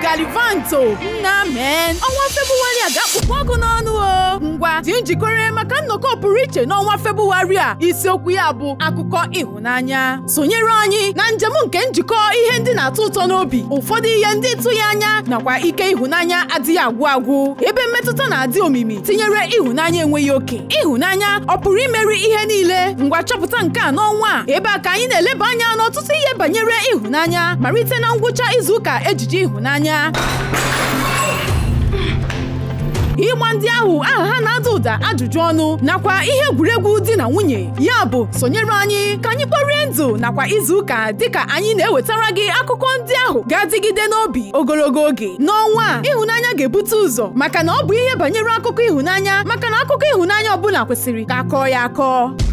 galivanto nna men ọnwa febụwarị a ga-akpụkpọ ọkụ n'ọnụ o ngwa dị njikere maka nnọkọ pụrụ iche n'ọnwa febụwarị a isiokwu ya bụ akụkọ ịhụnanya sonyere anyị na njem nke njikọ ihe ndị na-atọ ụtọ n'obi ụfọdụ ihe ndị tụghị anya nakwa ike ịhụnanya adịghị agwụ agwụ ebe mmetụta na-adị omimi tinyere ịhụnanya enweghị oke ịhụnanya ọ pụrụ imeri ihe niile ngwa chọpụta nke a n'ọnwa a ebe a ka anyị na-eleba anya n'ọtụtụ ihe banyere ịhụnanya malite na ngwụcha izuụka ejije ịhụnanya ịgba ndị ahụ aha ha na-ada ụda ajụjụ ọnụ nakwa ihe egwuregwu di na nwunye ya bụ sonyere anyị ka anyị kporie ndụ nakwa izuụka dịka anyị na-ewetara gị akụkọ ndị ahụ ga-adịgide n'obi ogologo oge n'ọnwa a ịhụnanya ga-ebute ụzọ maka na ọ bụ ihe banyere akụkọ ịhụnanya maka na akụkọ ịhụnanya ọbụla kwesịrị ka akọọ ya akọ